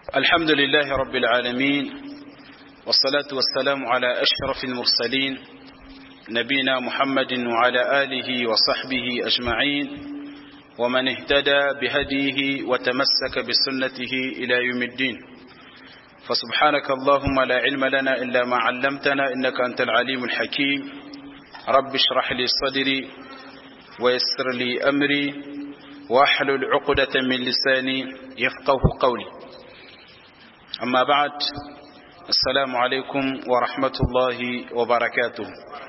الحمد لله رب العالمين والصلاة والسلام على أشرف المرسلين نبينا محمد وعلى آله وصحبه أجمعين ومن اهتدى بهديه وتمسك بسنته إلى يوم الدين فسبحانك اللهم لا علم لنا إلا ما علمتنا إنك أنت العليم الحكيم رب اشرح لي صدري ويسر لي أمري واحلل عقدة من لساني يفقه قولي أما بعد السلام عليكم ورحمة الله وبركاته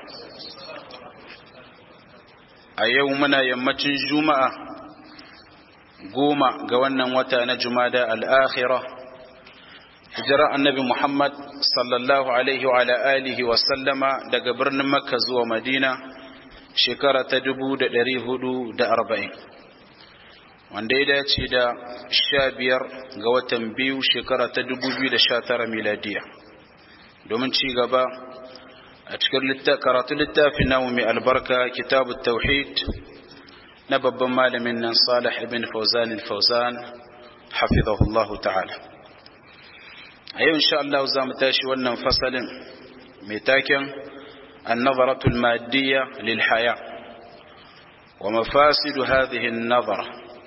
أيومنا يمتن جمعة قوم قوانا وتانا جمادة الآخرة hijira annabi Muhammad sallallahu alaihi wa ala alihi wa sallama daga birnin Makka zuwa Madina shekara ta dubu da ɗari hudu da arba'in wanda ya dace da sha biyar ga watan biyu shekara ta dubu biyu da sha tara miladiya domin ci gaba a cikin karatu littafin namu mai albarka kitabu tauhid na babban malamin nan salih ibn fauzan al-fauzan hafizahullahu ta'ala a yau insha Allah za mu tashi wannan fasalin mai taken النظرة المادية للحياة ومفاسد هذه النظرة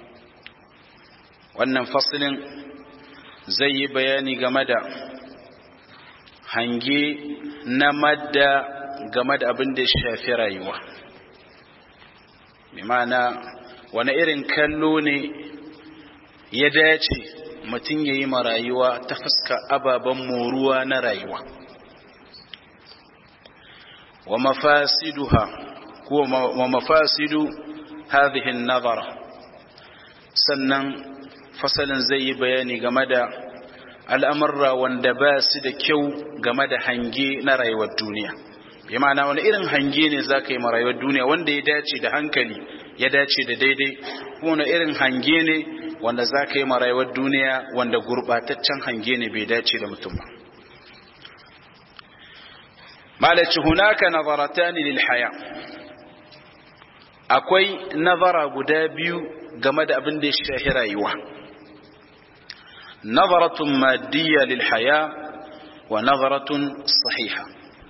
wannan fasilin zai yi bayani game da hange na madda game da abin da ya shafi rayuwa ma'ana wani irin kallo ne ya dace mutum ya yi ma rayuwa ta fuska ababen moruwa na rayuwa wa mafasiduha wa mafasidu hadhihi an-nazara sannan fasalin zai yi bayani game da al'amurra wanda ba su da kyau game da hange na rayuwar duniya bi ma'ana wani irin hange ne za ka yi ma rayuwar duniya wanda ya dace da hankali ya dace da daidai kuma wani irin hange ne wanda za ka yi ma rayuwar duniya wanda gurɓataccen hange ne bai dace da mutum ba malaci hunaka nazaratani lil haya akwai nazara guda biyu game da abin da ya shahi rayuwa nazaratun madiyya lil haya wa nazaratun sahiha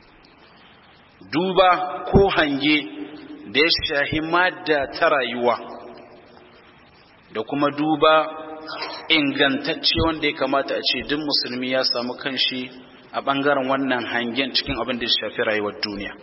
duba ko hange da ya shahi madda ta rayuwa da kuma duba ingantacce wanda ya kamata a ce duk musulmi ya samu kanshi a ɓangaren wannan hangen cikin abin da ya shafi rayuwar duniya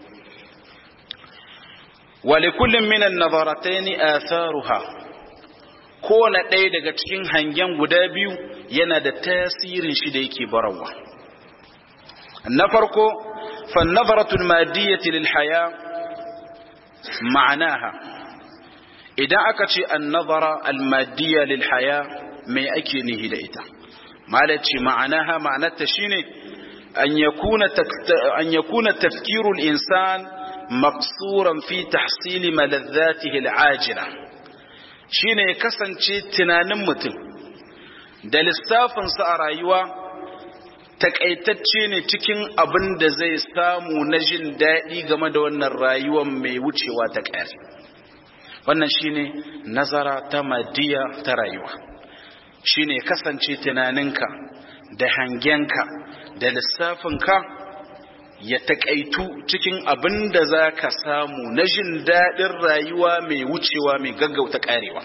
wale kullum minan nazaratai atharuha kowane ɗaya daga cikin hangen guda biyu yana da tasirin shi da yake barawa na farko fannazaratul madiyyati lil haya ma'anaha idan aka ce annazara al-madiyya lil haya mai ake nihi da ita malaci ma'anaha ma'anarta shine أن يكون أن يكون تفكير الإنسان مقصورا في تحصيل ملذاته العاجلة shine kasance tunanin mutum da lissafinsa a rayuwa takaitacce ne cikin abin da zai samu na jin daɗi game da wannan rayuwar mai wucewa ta ƙari wannan shine nazara ta madiya ta rayuwa shine kasance tunaninka da hangenka da lissafinka ya taƙaitu cikin abin da za ka samu na jin daɗin rayuwa mai wucewa mai gaggauta ƙarewa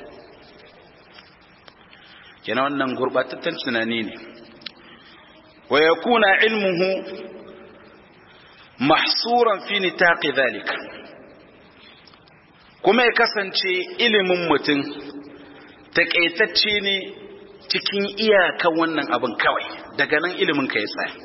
yana wannan gurɓatattun tunani ne wa ya kuna ilmuhu mahsuran fi nitaqi zalika kuma ya kasance ilimin mutum taƙaitacce ne cikin iyakan wannan abin kawai daga nan ilimin ka ya tsaya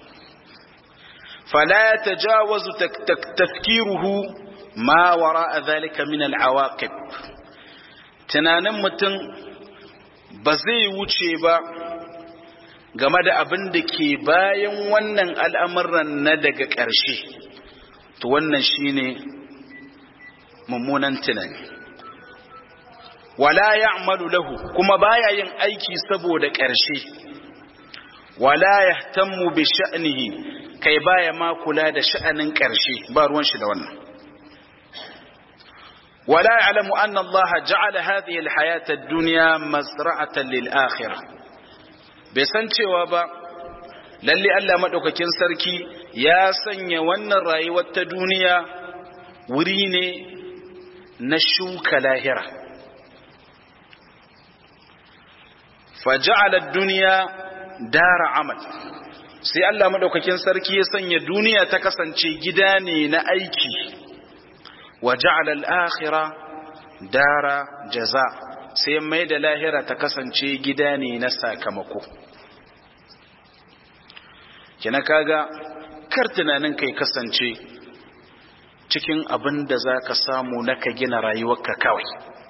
fala ya tajawazu tafkiruhu ma wara zalika min al'awaqib tunanin mutum ba zai wuce ba game da abin da ke bayan wannan al'amuran na daga ƙarshe to wannan shine mummunan tunani wala ya'malu lahu kuma baya yin aiki saboda ƙarshe wala yahtammu bi sha'nihi kai baya ma kula da sha'anin ƙarshe ba ruwan shi da wannan wala ya'lamu anna Allah ja'ala hadhihi al-hayata ad-dunya mazra'atan lil-akhirah bai san cewa ba lalle Allah maɗaukakin sarki ya sanya wannan rayuwar ta duniya wuri ne na shuka lahira faja'ala duniya dara amal sai Allah maɗaukakin sarki ya sanya duniya ta kasance gida ne na aiki wa ja'ala al-akhirah dara jaza sai mai da lahira ta kasance gida ne na sakamako kina kaga kar tunanin kai kasance cikin abin da za ka samu na ka gina rayuwarka kawai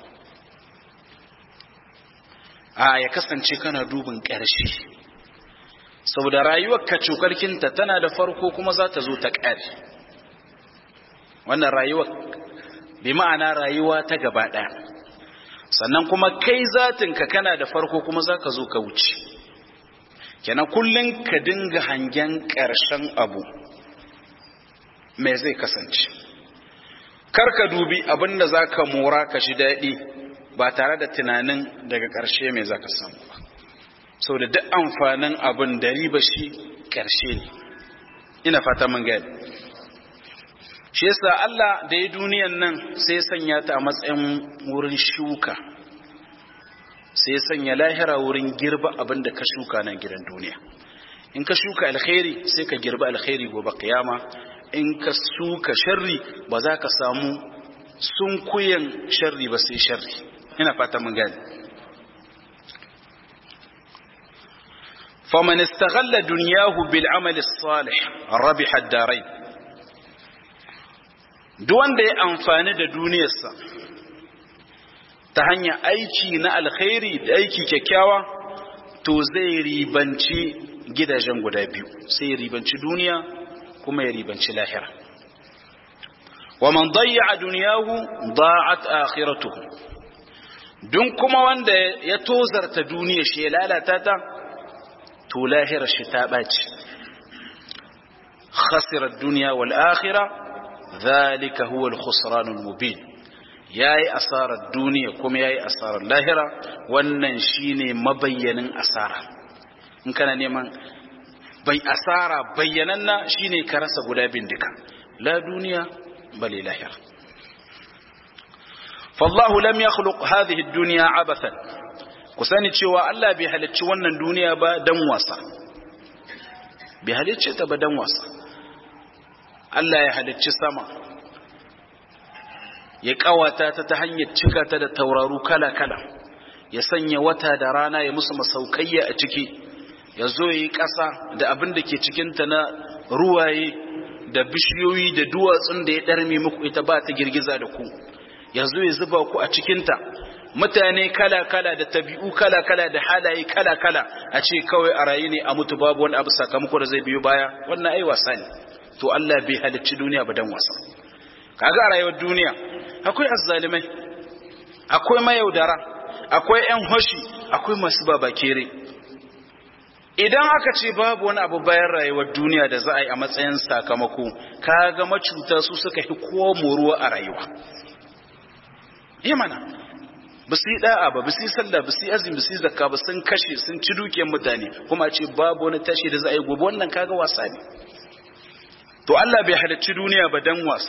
a ya kasance kana dubin ƙarshe saboda rayuwarka cukarkinta tana da farko kuma za ta zo ta ƙare wannan rayuwar bi ma'ana rayuwa ta gaba ɗaya sannan kuma kai zatinka kana da farko kuma za ka zo ka wuce kenan kullum ka dinga hangen ƙarshen abu mai zai kasance kar ka dubi abin da za ka mora ka shi daɗi ba tare da tunanin daga ƙarshe mai za ka samu ba sau da duk amfanin abin da riba shi ƙarshe ne ina fata mun gani shi yasa Allah da ya duniyan nan sai sanya ta a matsayin wurin shuka sai sanya lahira wurin girba abin da ka shuka nan gidan duniya in ka shuka alkhairi sai ka girba alkhairi gobe kiyama in ka shuka sharri ba za ka samu sunkuyen sharri ba sai sharri ina fata mun gani faman istaghalla dunyahu bil amali salih rabiha ad-darain duk wanda ya amfani da duniyarsa ta hanyar aiki na alkhairi da aiki kyakkyawa to zai ribanci gidajen guda biyu sai ya ribanci duniya kuma ya ribanci lahira wa man dayya duniyahu da'at akhiratuhu dun kuma wanda ya tozarta duniya shi ya lalata ta to lahira shi ta baci khasira ad-dunya wal akhirah ذلك هو الخسران المبين yayi asarar duniya kuma yayi asarar lahira wannan shine mabayyanin asara in kana neman bai asara bayyananna shine ka rasa guda bindika la duniya bale lahira fallahu lam yakhluq hadhihi ad-dunya abathan ku sani cewa Allah bai halicci wannan duniya ba dan wasa bai halicce ta ba dan wasa Allah ya halicci sama ya kawata ta ta hanyar cika ta da tauraru kala-kala ya sanya wata da rana ya musu masaukayya a ciki ya zo ya yi ƙasa da abin da ke cikinta na ruwaye da bishiyoyi da duwatsun da ya ɗarme muku ita ba ta girgiza da ku ya zo ya zuba ku a cikinta mutane kala-kala da tabi'u kala-kala da halaye kala-kala a ce kawai a rayu ne a mutu babu wani abu sakamako da zai biyo baya wannan ai wasa ne to Allah bai halicci duniya ba dan wasa kaga a rayuwar duniya akwai azzalimai akwai mayaudara akwai yan hoshi akwai masu babakere idan aka ce babu wani abu bayan rayuwar duniya da za a yi a matsayin sakamako kaga macuta su suka fi kowa moruwa a rayuwa yi mana ba su yi da'a ba ba su yi sallah ba su yi azumi ba su yi zakka ba sun kashe sun ci dukiyar mutane kuma ce babu wani tashi da za a yi gobe wannan kaga wasa ne to Allah bai halicci duniya ba dan wasa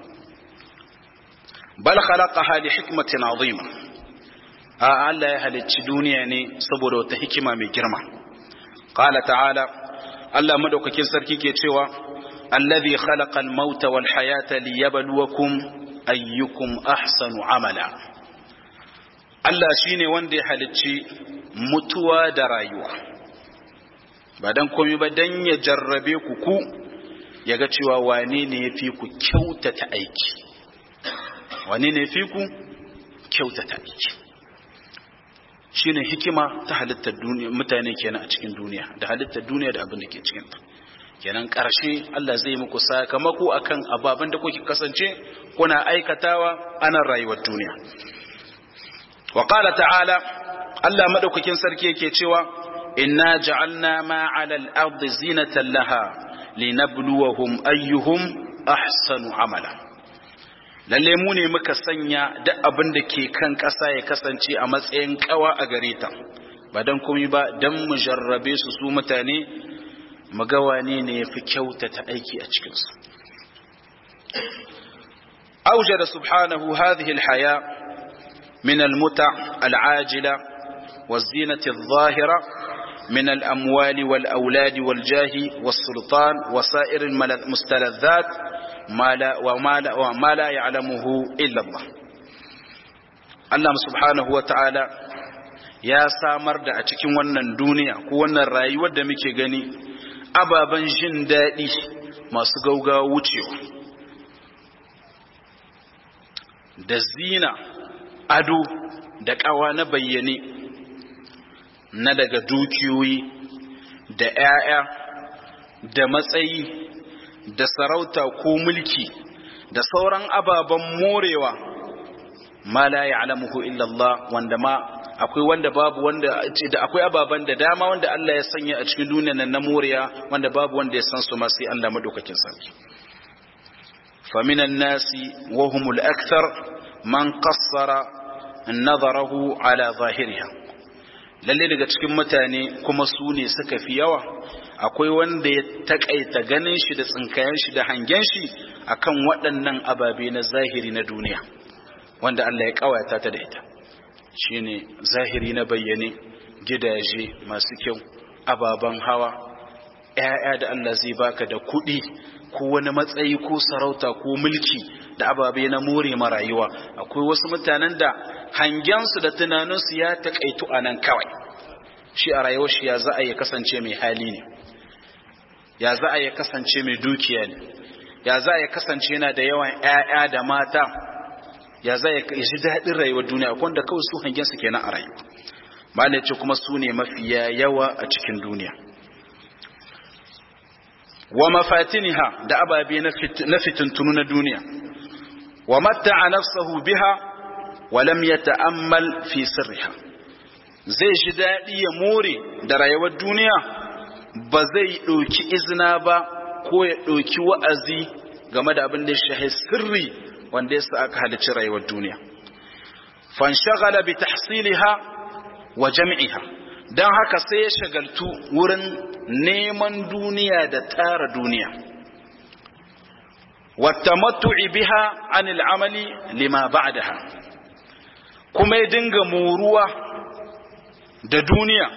bal khalaqaha li hikmatin azima a Allah ya halicci duniya ne saboda wata hikima mai girma qala ta'ala Allah madaukakin sarki ke cewa allazi khalaqa al-mauta wal hayata liyabluwakum ayyukum ahsanu amala Allah shine wanda ya halicci mutuwa da rayuwa ba dan komai ba dan ya jarrabe ku ku ya ga cewa wane ne ya fi ku kyautata aiki wane ne ya fi ku kyautata aiki shi ne hikima ta halittar duniya mutane kenan a cikin duniya da halittar duniya da abin da ke cikinta kenan ƙarshe Allah zai muku sakamako akan ababen da kuke kasance kuna aikatawa anan rayuwar duniya wa qala ta'ala Allah madaukakin sarki yake cewa inna ja'alna ma 'ala al-ardi zinatan laha linabluwahum ayyuhum ahsanu amala lalle mu ne muka sanya duk abin da ke kan ƙasa ya kasance a matsayin kawa a gare ta ba dan komai ba dan mu jarrabe su su mutane mu ga wane ne yafi kyautata aiki a cikin su أوجد سبحانه هذه الحياة من المتع العاجلة والزينة الظاهرة من الأموال والأولاد والجاه والسلطان وسائر المستلذات ما لا وما لا, وما لا يعلمه إلا الله Allah subhanahu wa ta'ala ya samar da a cikin wannan duniya ko wannan rayuwar da muke gani ababen jin daɗi masu gaugawa wucewa da zina ado da ƙawa na bayyane na daga dukiyoyi da ‘ya'ya da matsayi da sarauta ko mulki da sauran ababen morewa ma la ya'lamuhu illa Allah wanda ma akwai wanda babu wanda da akwai ababen da dama wanda Allah ya sanya a cikin duniyar nan na morewa wanda babu wanda ya san su ma sai Allah madaukakin sarki فمن الناس وهم الأكثر من قصر نظره على ظاهرها lalle daga cikin mutane kuma su ne suka fi yawa akwai wanda ya takaita ganin shi da tsinkayen shi da hangen shi akan waɗannan ababe na zahiri na duniya wanda Allah ya kawata ta da ita shine zahiri na bayyane gidaje masu kyau ababen hawa ƴaƴa da Allah zai baka da kuɗi ko wani matsayi ko sarauta ko mulki da ababe na more ma rayuwa akwai wasu mutanen da hangensu da tunaninsu ya takaitu a nan kawai shi a rayuwar shi ya za a yi kasance mai hali ne ya za a yi kasance mai dukiya ne ya za a yi kasance yana da yawan ƴaƴa da mata ya za a ji daɗin rayuwar duniya wanda kawai su hangensu kenan a rayuwa malai ce kuma su ne mafiya yawa a cikin duniya wa mafatiniha da ababe na fitintunu na duniya wa matta'a nafsahu biha wa lam yata'ammal fi sirriha zai shi daɗi ya more da rayuwar duniya ba zai ɗauki izina ba ko ya ɗauki wa'azi game da abin da ya shahi sirri wanda ya sa aka halicci rayuwar duniya fanshagala bi tahsiliha wa jam'iha don haka sai ya shagaltu wurin neman duniya da tara duniya wattamattu'i biha anil amali lima ba'daha kuma ya dinga moruwa da duniya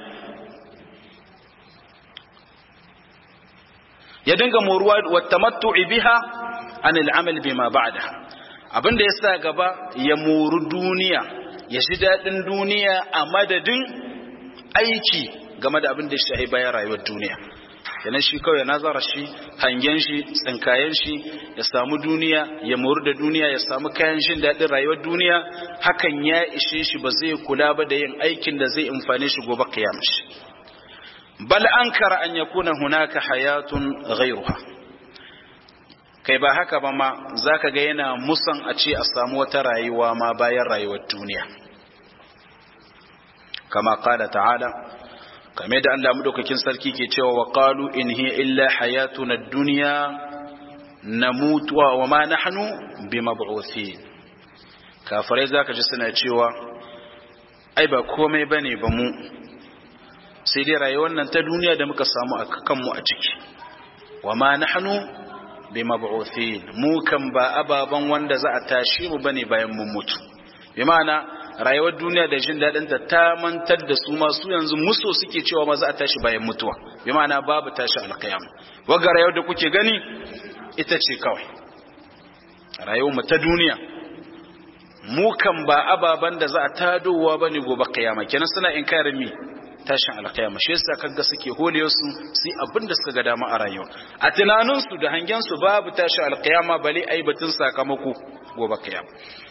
ya dinga moruwa wattamattu'i biha anil amali bima ba'daha abinda ya sa gaba ya moru duniya ya ji daɗin duniya a madadin aiki game da abin da ya shahi bayan rayuwar duniya yana shi kawai nazara shi hangen shi tsinkayen shi ya samu duniya ya moru da duniya ya samu kayan jin daɗin rayuwar duniya hakan ya ishe shi ba zai kula ba da yin aikin da zai amfane shi gobe kiyama shi bal ankara an yakuna hunaka hayatun ghayruha kai ba haka ba ma zaka ga yana musan a ce a samu wata rayuwa ma bayan rayuwar duniya kama qala ta'ala kame da Allah madaukakin sarki ke cewa wa qalu in hiya illa hayatuna ad-dunya namutu wa ma nahnu bimab'uthin kafirai zaka ji suna cewa ai ba komai bane ba mu sai dai rayuwar nan ta duniya da muka samu a kanmu a ciki wa ma nahnu bimab'uthin mu kan ba ababan wanda za a tashi mu bane bayan mun mutu bi ma'ana rayuwar duniya da jin daɗin ta ta mantar da su masu yanzu muso suke cewa ma za a tashi bayan mutuwa bi ma'ana babu tashi alƙiyama wagga rayuwar da kuke gani ita ce kawai rayuwar mu ta duniya mu kan ba ababan da za a tadowa bane gobe kiyama kenan suna inkarin mi tashin alƙiyama shi yasa kaga suke hole su su abin da suka ga dama a rayuwa a tunanin su da hangen su babu tashin alƙiyama bale ai batun sakamako gobe kiyama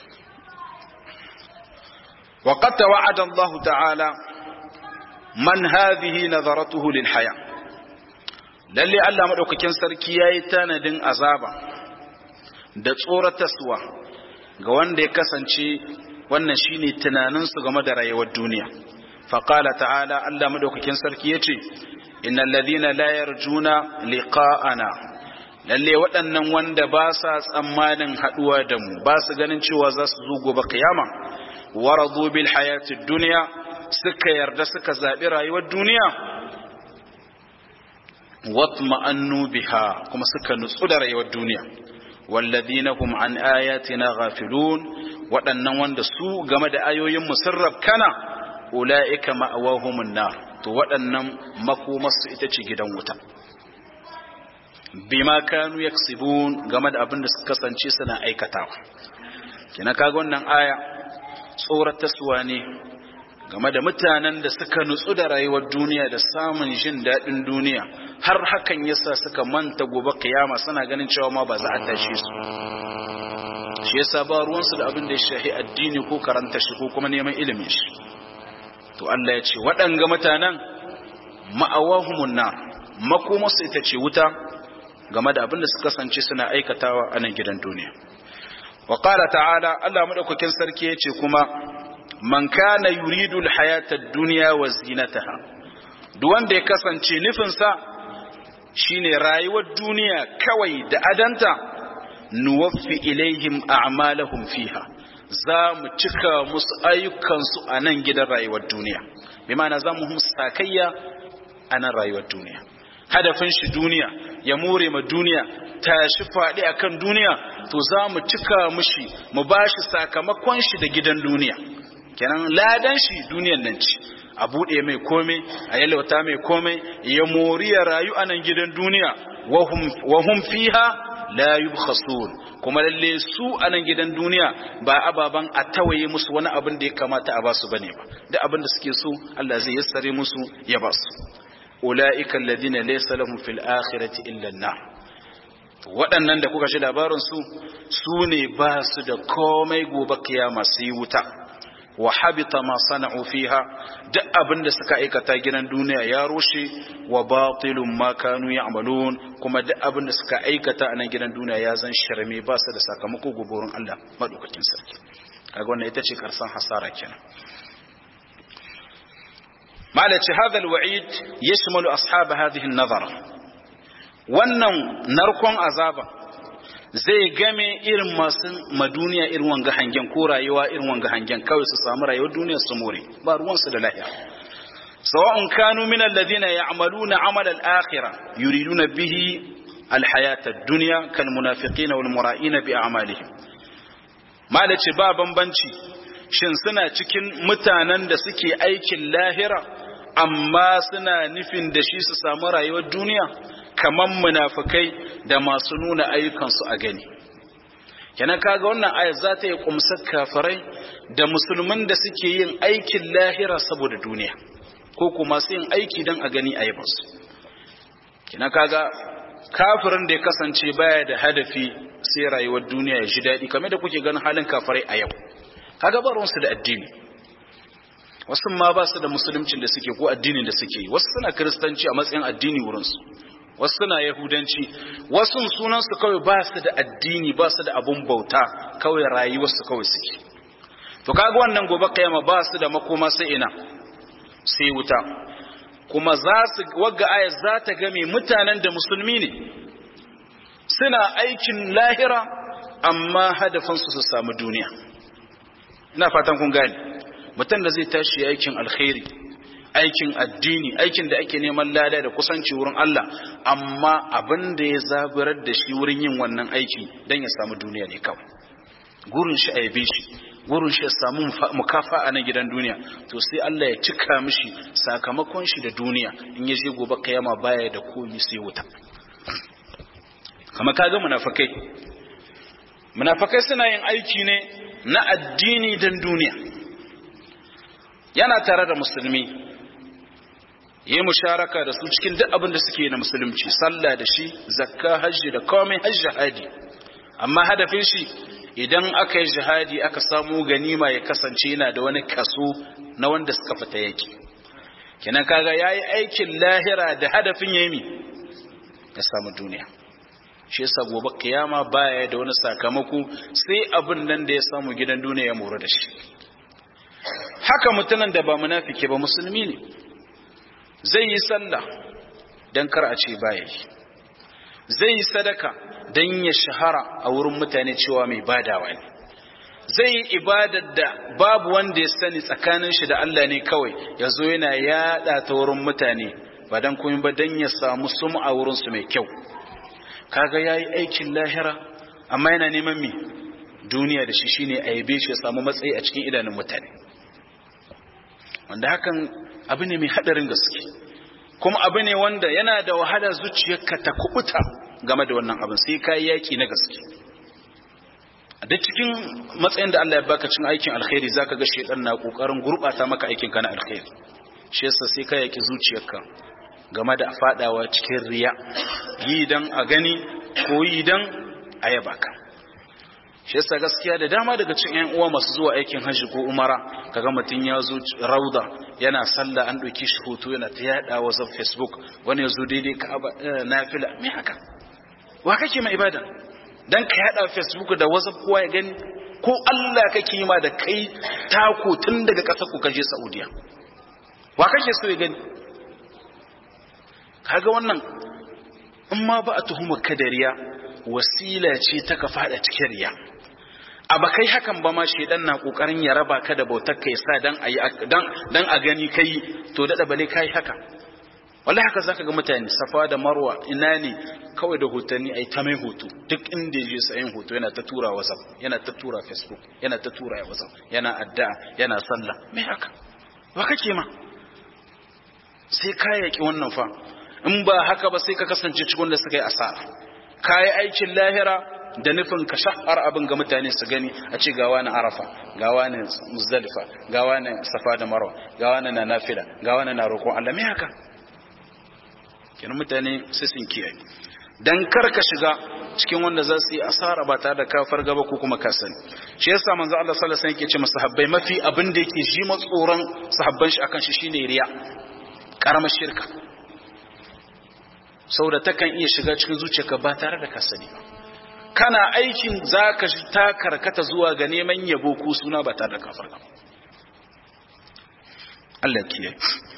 وقد توعد الله تعالى من هذه نظرته للحياة lalle Allah madaukakin sarki yayi tanadin azaba da tsorataswa ga wanda ya kasance wannan shine tunanin su game da rayuwar duniya faqala ta'ala Allah madaukakin sarki yace innal ladhina la yarjuna liqa'ana lalle waɗannan wanda ba sa tsammanin haduwa da mu ba su ganin cewa za su zo gobe kiyama waradu bil hayatid dunya suka yarda suka zaɓi rayuwar duniya watma'annu biha kuma suka nutsu da rayuwar duniya walladhina hum an ayatina ghafilun waɗannan wanda su game da ayoyin mu sun rabkana ulaika ma'awahumun nar to waɗannan makomarsu ita ce gidan wuta bima kanu yaksibun game da abin da suka kasance suna aikatawa kina kaga wannan aya tsoratarwa ne game da mutanen da suka nutsu da rayuwar duniya da samun jin daɗin duniya har hakan yasa suka manta gobe kiyama suna ganin cewa ma ba za a tashi su shi yasa ba ruwansu da abin da ya shahi addini ko karanta shi ko kuma neman ilimin shi to Allah ya ce waɗanga mutanen ma'awahumun nar makomarsu ita ce wuta game da abin da suka kasance suna aikatawa a nan gidan duniya wa qala ta'ala Allah madaukakin sarki yace kuma man kana yuridu alhayata ad-dunya wa zinataha duk wanda ya kasance nufin sa shine rayuwar duniya kawai da adanta nuwaffi ilaihim a'malahum fiha za mu cika musu ayyukansu a nan gidan rayuwar duniya bi ma'ana za mu sakayya a nan rayuwar duniya hadafin shi duniya ya more ma duniya tashi faɗi akan duniya to za mu cika mushi mu ba shi sakamakon shi da gidan duniya kenan ladan shi duniyan nan ce a buɗe mai komai a yalwata mai komai ya mori ya rayu a nan gidan duniya wa hum fiha la yubkhasun kuma lalle su a nan gidan duniya ba ababan a tawaye musu wani abin da ya kamata a basu bane ba duk abin da suke so Allah zai yassare musu ya basu ulaika alladhina laysa lahum fil akhirati illa an-nar waɗannan da kuka shi labarin su su ne ba su da komai gobe kiyama su yi wuta wa habita ma sana'u fiha duk abin da suka aikata gidan duniya ya rushe wa batilun ma kanu ya'malun kuma duk abin da suka aikata a nan gidan duniya ya zan shirme ba su da sakamako goborin Allah madaukakin sarki kaga wannan ita ce karsan hasara kenan malaci hadha alwa'id yashmalu ashab hadhihi an-nazara wannan narkon azaba zai game irin masu maduniya irin wanga hangen ko rayuwa irin wanga hangen kawai su samu rayuwar duniya su more ba ruwansu da lahiya sawa'un kanu min alladhina ya'maluna 'amal al-akhirah yuriduna bihi al-hayat ad-dunya kal munafiqina wal mura'ina bi a'malihim malaci ba bambanci shin suna cikin mutanen da suke aikin lahira amma suna nufin da shi su samu rayuwar duniya kaman munafikai da masu nuna ayyukansu a gani kenan kaga wannan ayat za ta yi kumsar kafirai da musulmin da suke yin aikin lahira saboda duniya ko kuma su yin aiki don a gani a yabansu kenan kaga kafirin da ya kasance baya da hadafi sai rayuwar duniya ya ji daɗi kamar da kuke ganin halin kafirai a yau kaga baronsu da addini wasu ma ba su da musuluncin da suke ko addinin da suke wasu suna kiristanci a matsayin addini wurinsu wasu suna yahudanci wasu sunansu kawai ba su da addini ba su da abun bauta kawai rayuwarsu kawai suke to kaga wannan gobe kayama ba su da makoma sai ina sai wuta kuma za su wagga aya za ta game mutanen da musulmi ne suna aikin lahira amma hadafinsu su samu duniya ina fatan kun gane mutum da zai tashi aikin alkhairi aikin addini aikin da ake neman lada da kusanci wurin Allah amma abin da ya zaburar da shi wurin yin wannan aiki don ya samu duniya ne kawai gurin shi a yabe shi gurin shi ya samu mukafa a nan gidan duniya to sai Allah ya cika mishi sakamakon shi da duniya in ya je gobe kayama baya da komi sai wuta kama kaga munafikai munafikai suna yin aiki ne na addini don duniya yana tare da musulmi yi musharaka da su cikin duk abin da suke na musulunci sallah da shi zakka hajji da komai hajji hadi amma hadafin shi idan aka yi jihadi aka samu ganima ya kasance yana da wani kaso na wanda suka fita yake kenan kaga yayi aikin lahira da hadafin yayi ya samu duniya shi yasa gobe kiyama baya da wani sakamako sai abin nan da ya samu gidan duniya ya mora da shi haka mutumin da ba munafiki ba musulmi ne zai yi sallah don kar a ce baya yi zai yi sadaka don ya shahara a wurin mutane cewa mai badawa ne zai yi ibadar da babu wanda ya sani tsakanin shi da Allah ne kawai ya zo yana yada ta wurin mutane ba dan kuma ba dan ya samu sum'a wurin su mai kyau kaga yayi aikin lahira amma yana neman mi duniya da shi shine a yabe shi ya samu matsayi a cikin idanun mutane wanda hakan abu ne mai hadarin gaske kuma abu ne wanda yana da wahala zuciyarka ta kubuta game da wannan abin sai kai yaki na gaske a duk cikin matsayin da Allah ya baka cin aikin alkhairi zaka ga shedan na kokarin gurbata maka aikin ka na alkhairi shi yasa sai ka yaki zuciyarka game da fadawa cikin riya yi dan a gani ko yi dan a yaba ka shi yasa gaskiya da dama daga cikin ƴan uwa masu zuwa aikin hajji ko umara kaga mutun ya zo rauda yana sallah an ɗauki shi hoto yana ta yada wa facebook wani ya zo daidai ka nafila me haka wa kake mai ibada dan ka yada facebook da whatsapp kowa ya gani ko Allah kake yi ma da kai tako tun daga ƙasar ku kaje Saudiya wa kake so ya gani kaga wannan in ma ba a tuhuma kadariya wasila ce ta ka fada cikin riya a ba kai hakan ba ma shedan na kokarin ya raba ka da bautar kai sa dan ayi dan dan a gani kai to dada bale kai haka wallahi haka zaka ga mutane safa da marwa ina ne kawai da hotanni ai ta mai hoto duk inda yaje sayin hoto yana ta tura whatsapp yana ta tura facebook yana ta tura whatsapp yana addu'a yana sallah me haka ba kake ma sai ka yaki wannan fa in ba haka ba sai ka kasance cikin da suka yi asara kayi aikin lahira da nufin ka shahar abin ga mutane su gani a ce gawa na arafa gawa na muzdalifa gawa na safa da marwa gawa na na nafila gawa na na roƙon Allah me haka kenan mutane sai sun kiyaye dan kar ka shiga cikin wanda za su yi asara ba tare da kafar gaba ko kuma ka sani shi yasa manzo Allah sallallahu alaihi wasallam yake ce masahabbai mafi abin da yake ji matsoran sahabban shi akan shi shine riya karamar shirka saboda takan iya shiga cikin zuciyarka ba tare da ka sani ba kana aikin zaka ta karkata zuwa ga neman yabo ko suna ba tare da ka farka Allah kiyaye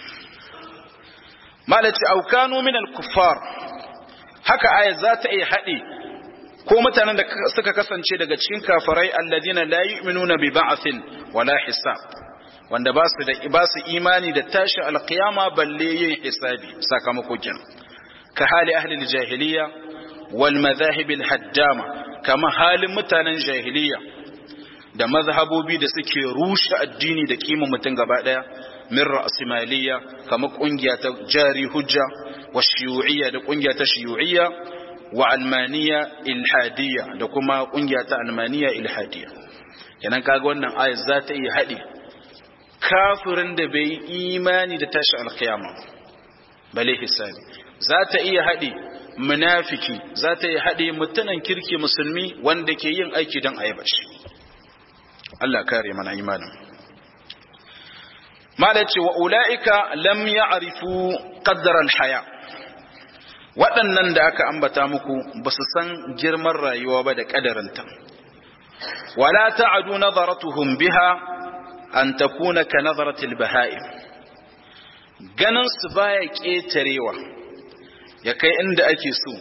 malaci au kanu min al-kuffar haka aya za ta iya haɗe ko mutanen da suka kasance daga cikin kafirai alladina la yu'minuna bi ba'thin wala hisab wanda ba su da ba su imani da tashi alqiyama balle yin hisabi sakamako kenan ka hali ahli jahiliya wal madhahib al haddama kama halin mutanen jahiliya da mazhabobi da suke rushe addini da kima mutum gaba daya min ra'simaliya kama kungiya ta jari hujja wa shiyu'iyya da kungiya ta shiyu'iyya wa almaniya ilhadiyya da kuma kungiya ta almaniya ilhadiyya kenan kaga wannan ayat za ta iya haɗe kafirin da bai imani da tashi alkiyama bale hisabi za ta iya haɗe munafiki za ta iya haɗe mutanen kirki musulmi wanda ke yin aiki don a yaba shi Allah kare mana imanin mala ce wa ula'ika lam ya'rifu qaddar al-haya waɗannan da aka ambata muku ba su san girman rayuwa ba da ƙadarinta wala ta'adu nazaratuhum biha an takuna ka nazaratil baha'im ganin su baya ƙetarewa ya kai inda ake so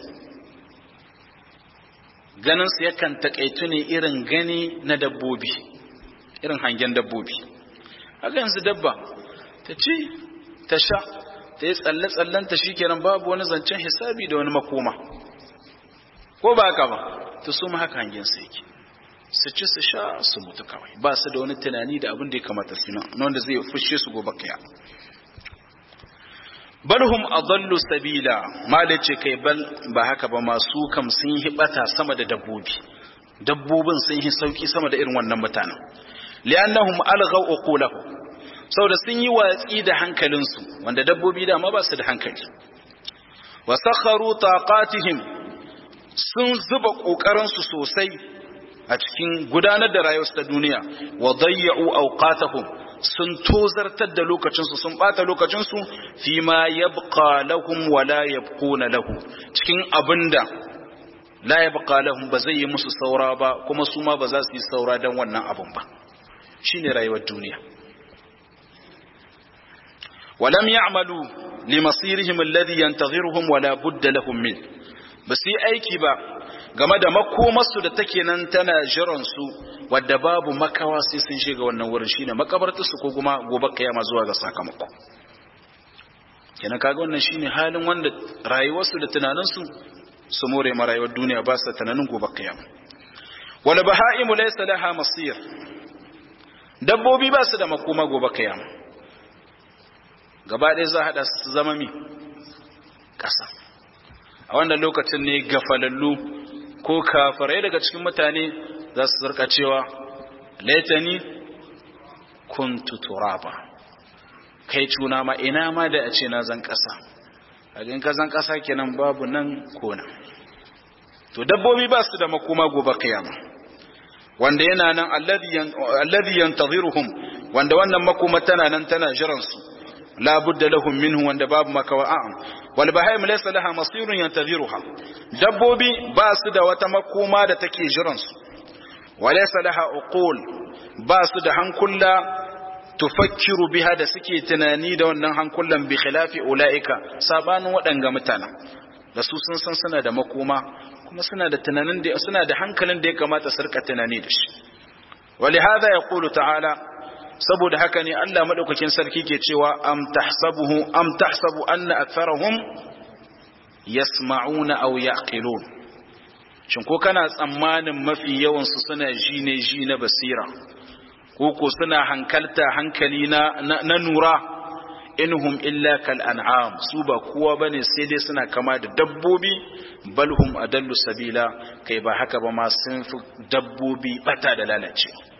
ganin su yakan taƙaitu ne irin gani na dabbobi irin hangen dabbobi haka yanzu dabba ta ci ta sha ta yi tsalle-tsallenta shi kenan babu wani zancen hisabi da wani makoma ko ba haka ba ta su haka hangen su yake su ci su sha su mutu kawai ba su da wani tunani da abin da ya kamata su na wanda zai fushe su gobe kaya balhum adallu sabila malace kai bal ba haka ba masu kam sun yi bata sama da dabbobi dabbobin sun yi sauki sama da irin wannan mutanen li'annahum alghaw uqulahum saboda sun yi watsi da hankalinsu wanda dabbobi dama ba su da hankali wa sakharu taqatihim sun zuba kokarinsu sosai a cikin gudanar da rayuwarsu ta duniya wa dayya'u awqatahum sun tozartar da lokacinsu sun bata lokacinsu fi ma yabqa lahum wa la yabquna lahu cikin abinda la yabqa lahum ba zai yi musu saura ba kuma su ma ba za su yi saura dan wannan abun ba shine rayuwar duniya ولم يعملوا لمصيرهم الذي ينتظرهم ولا بد لهم منه بس yi aiki ba game da makomarsu da take nan tana jiran su wadda babu makawa sai sun shiga wannan wurin shine makabartar su ko kuma gobe kiyama zuwa ga sakamako kenan kaga wannan shine halin wanda rayuwarsu da tunaninsu su more ma rayuwar duniya ba su tunanin gobe kiyama wal baha'imu laysa laha masir dabbobi ba su da makoma gobe kiyama gaba ɗaya za a haɗa su zama mi ƙasa a wannan lokacin ne gafalallu ko kafarai daga cikin mutane za su zarka cewa laitani kuntu turaba kai cuna ma ina ma da a ce na zan ƙasa a ka zan ƙasa kenan babu nan kona to dabbobi ba su da makoma gobe kiyama wanda yana nan alladhi yantaziruhum wanda wannan makoma tana nan tana jiran su la budda lahum minhu wanda babu makawa a'am wal bahaim laysa laha masirun yantaziruha dabbobi ba su da wata makoma da take jiran su walaysa laha uqul ba su da hankula tufakkiru biha da suke tunani da wannan hankulan bi khilafi ulaika sabanin waɗanga mutana da su sun san suna da makoma kuma suna da tunanin da suna da hankalin da ya kamata su rika tunani da shi ولهذا يقول ta'ala saboda haka ne Allah madaukakin sarki ke cewa am tahsabuhu am tahsabu anna aktharahum yasma'una aw yaqilun shin ko kana tsammanin mafi yawan su suna ji ne ji na basira ko ko suna hankalta hankali na na nura inhum illa kal an'am su ba kowa bane sai dai suna kama da dabbobi balhum adallu sabila kai ba haka ba ma sun fi dabbobi bata da lalacewa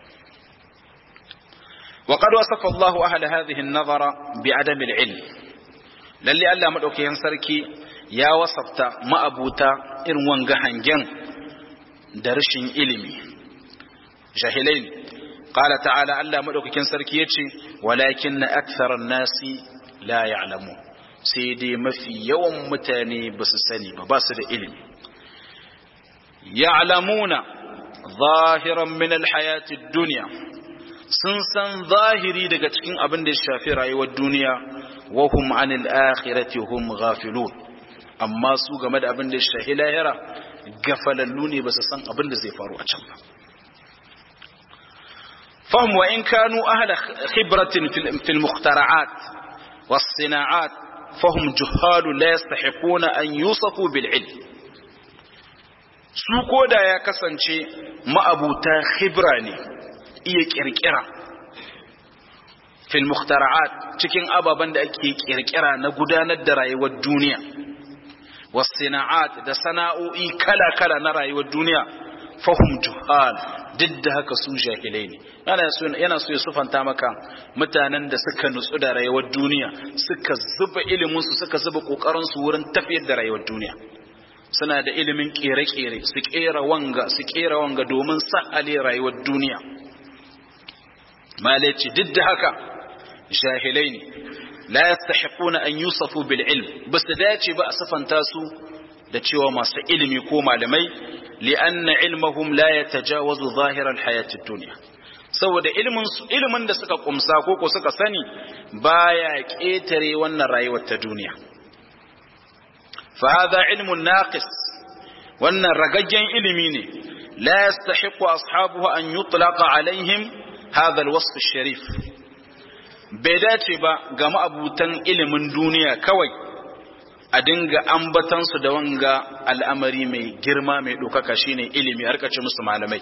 وقد وصف الله أهل هذه النظرة بعدم العلم للي ألا مدوكي ينسركي يا وصفت ما أبوتا إن وانغهن جن درشن إلمي جاهلين قال تعالى ألا مدوكي ينسركي يتشي ولكن أكثر الناس لا يعلمون سيدي ما في يوم متاني بس سني بس إلمي يعلمون ظاهرا من الحياة الدنيا sun san zahiri daga cikin abin da ya shafi rayuwar duniya wa hum anil akhirati hum ghafilun amma su game da abin da ya shafi lahira gafalallu ne ba su san abin da zai faru a can ba fahim wa in kanu ahla khibratin fil mukhtara'at was sina'at fahum juhalu la yastahiquna an yusafu bil ilm su koda ya kasance ma'abuta khibra ne iya kirkira fil mukhtara'at cikin ababen da ake kirkira na gudanar da rayuwar duniya wasina'at da sana'o'i kala-kala na rayuwar duniya fahum juhal duk da haka su jahilai ne yana so ya sufanta maka mutanen da suka nutsu da rayuwar duniya suka zuba iliminsu suka zuba kokarinsu wurin tafiyar da rayuwar duniya suna da ilimin kere-kere su kera wanga su kera wanga domin sa'ale rayuwar duniya malaci duk da haka jahilai ne la yastahiquna an yusafu bil ilm bas dace ba a safanta su da cewa masu ilimi ko malamai li'anna ilmahum la yatajawazu zahir al hayati dunya saboda ilimin su ilimin da suka kumsa ko ko suka sani baya ketare wannan rayuwar ta duniya fa hadha ilmun naqis wannan ragaggen ilimi ne la yastahiqu ashabuhu an yutlaqa alaihim hadha alwasf sharif bai dace ba ga ma'abutan ilimin duniya kawai a dinga ambatansu da wanga al'amari mai girma mai ɗaukaka shine ilimi har kace musu malamai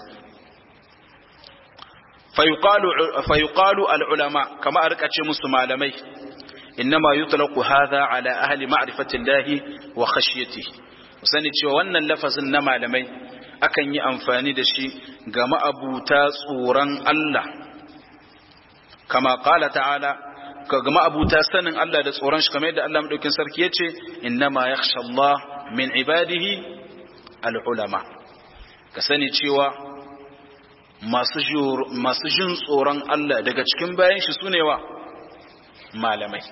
fayuqalu al'ulama kama a rikace musu malamai innama yutlaqu hadha ala ahli ma'rifati llahi wa khashyatihi sani cewa wannan lafazin na malamai akan yi amfani da shi ga ma'abuta tsoron Allah kama qala ta'ala ga ma'abuta sanin Allah da tsoron shi kamar yadda Allah madaukin sarki yace innama yakhsha Allah min ibadihi al-ulama ka sani cewa masu jin tsoron Allah daga cikin bayan shi sune wa malamai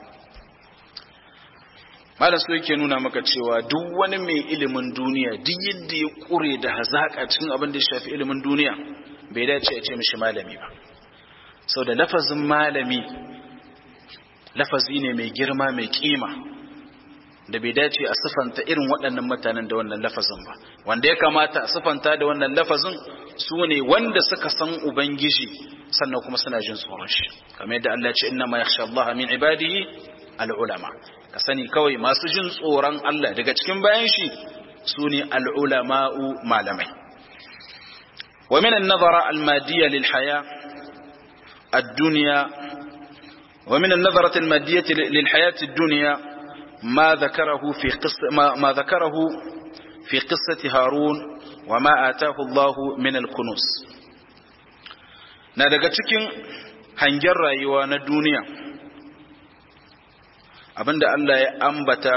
malam su yake nuna maka cewa duk wani mai ilimin duniya duk yadda ya kure da hazaka cikin abin da ya shafi ilimin duniya bai dace ya ce mishi malami ba sau da lafazin malami lafazi ne mai girma mai kima da bai dace a sifanta irin waɗannan mutanen da wannan lafazin ba wanda ya kamata a sifanta da wannan lafazin su ne wanda suka san ubangiji sannan kuma suna jin tsoron shi kamar yadda Allah ce inna ma yakhsha Allah min ibadihi al-ulama ka sani kawai masu jin tsoron Allah daga cikin bayan shi su ne al-ulama'u malamai wa min an-nazara al-madiyya lil haya ad-dunya wa min an-nazarati al-madiyyah lil hayati ad-dunya ما ذكره في قصة ما, ما ذكره في قصة هارون وما آتاه الله من الكنوز na daga cikin hangen rayuwa na duniya abinda Allah ya ambata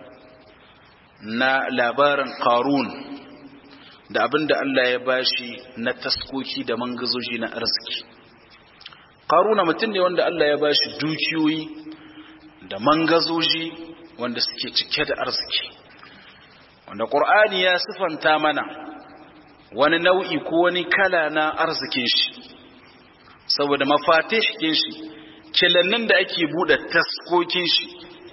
na labarin qarun da abinda Allah ya bashi na taskoki da mangazoji na arziki qaruna mutum ne wanda Allah ya bashi dukiyoyi da mangazoji wanda suke cike da arziki wanda ƙur'ani ya sifanta mana wani nau'i ko wani kala na arzikin shi saboda mafatihkin shi kilannin da ake buɗe taskokin shi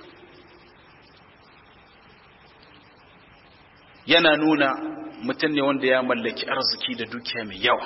yana nuna mutum ne wanda ya mallaki arziki da dukiya mai yawa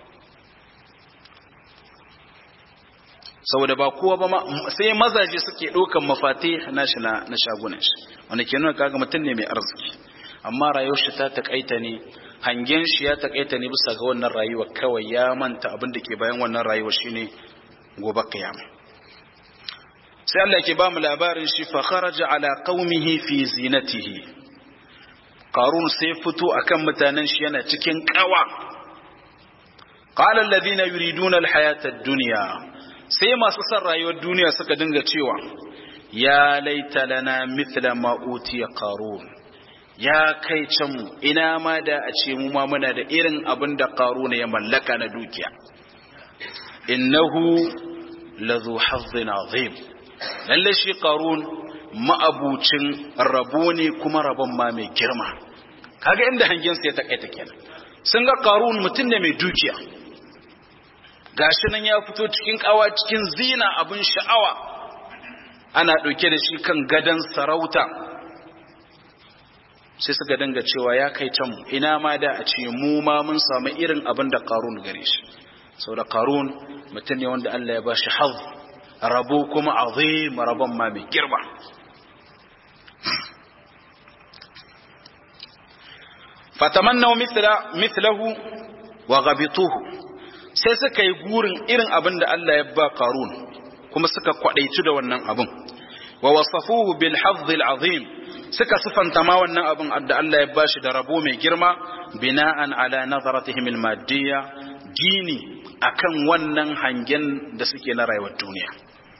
saboda ba kowa ba sai mazaje suke ɗaukan mafati nashi na na shagunan shi wanda ke nuna kaga mutum ne mai arziki amma rayuwar shi ta takaita ne hangen shi ya takaita ne bisa ga wannan rayuwa kawai ya manta abin da ke bayan wannan rayuwa shine gobe kiyama sai Allah ke ba mu labarin shi fa kharaja ala qaumihi fi zinatihi qarun sai fito akan mutanen shi yana cikin kawa qala alladhina yuriduna alhayata ad-dunya sai masu son rayuwar duniya suka dinga cewa ya laita lana mithla ma utiya qarun ya kai can mu ina ma da a ce mu ma muna da irin abin da qarun ya mallaka na dukiya innahu lazu hazzin azim lalle shi qarun ma'abucin rabo ne kuma rabon ma mai girma kaga inda hangen sa ya takaita kenan sun ga qarun mutum ne mai dukiya gashi nan ya fito cikin kawa cikin zina abin sha'awa ana ɗauke da shi kan gadon sarauta sai suka danga cewa ya kai can ina ma da a ce mu ma mun samu irin abin da karun gare shi sau da karun mutum ne wanda Allah ya ba shi haz rabo kuma azim rabon ma mai girma fatamannaw mithlahu wa ghabituhu sai suka yi gurin irin abin da Allah ya ba Qarun kuma suka kwadaitu da wannan abin wa wasafuhu bil hazzil azim suka sifanta ma wannan abin da Allah ya bashi da rabo mai girma bina'an ala nazaratihim al maddiya dini akan wannan hangen da suke na rayuwar duniya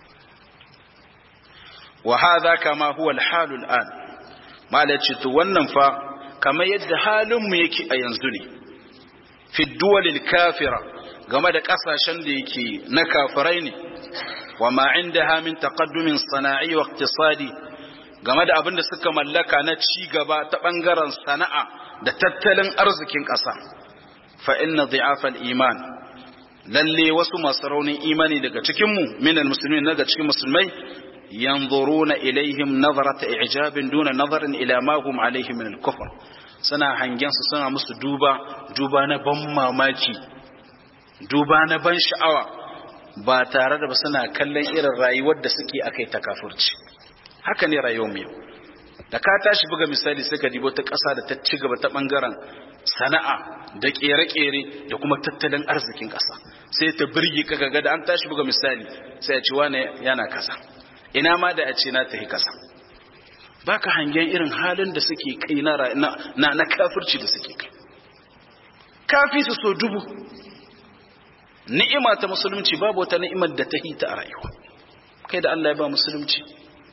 wa hadha kama huwa al hal al an malaci to wannan fa kamar yadda halin mu yake a yanzu ne fi duwalil kafira game da kasashen da yake na kafirai ne wa ma indaha min taqaddumin sana'i wa iqtisadi game da abin da suka mallaka na ci gaba ta bangaren sana'a da tattalin arzikin ƙasa fa inna dhi'afa al-iman lalle wasu masu raunin imani daga cikin mu minal muslimin daga cikin musulmai yanzuruna ilaihim nazarata i'jabin duna nazarin ila ma hum alaihi min al-kufr suna hangen su suna musu duba duba na ban mamaki duba na ban sha'awa ba tare da ba suna kallon irin rayuwar da suke akai ta kafirci haka ne rayuwar mu da ka tashi buga misali sai ka dibo ta ƙasa da ta ci gaba ta bangaren sana'a da ƙere-ƙere da kuma tattalin arzikin ƙasa sai ta birge ka ga da an tashi buga misali sai a ci wane yana kasa ina ma da a ce na tafi kasa baka hangen irin halin da suke kai na na, na kafirci da suke kai kafi su so dubu ni'ima ta musulunci babu wata ni'imar da ta hita a rayuwa kai da Allah ya ba musulunci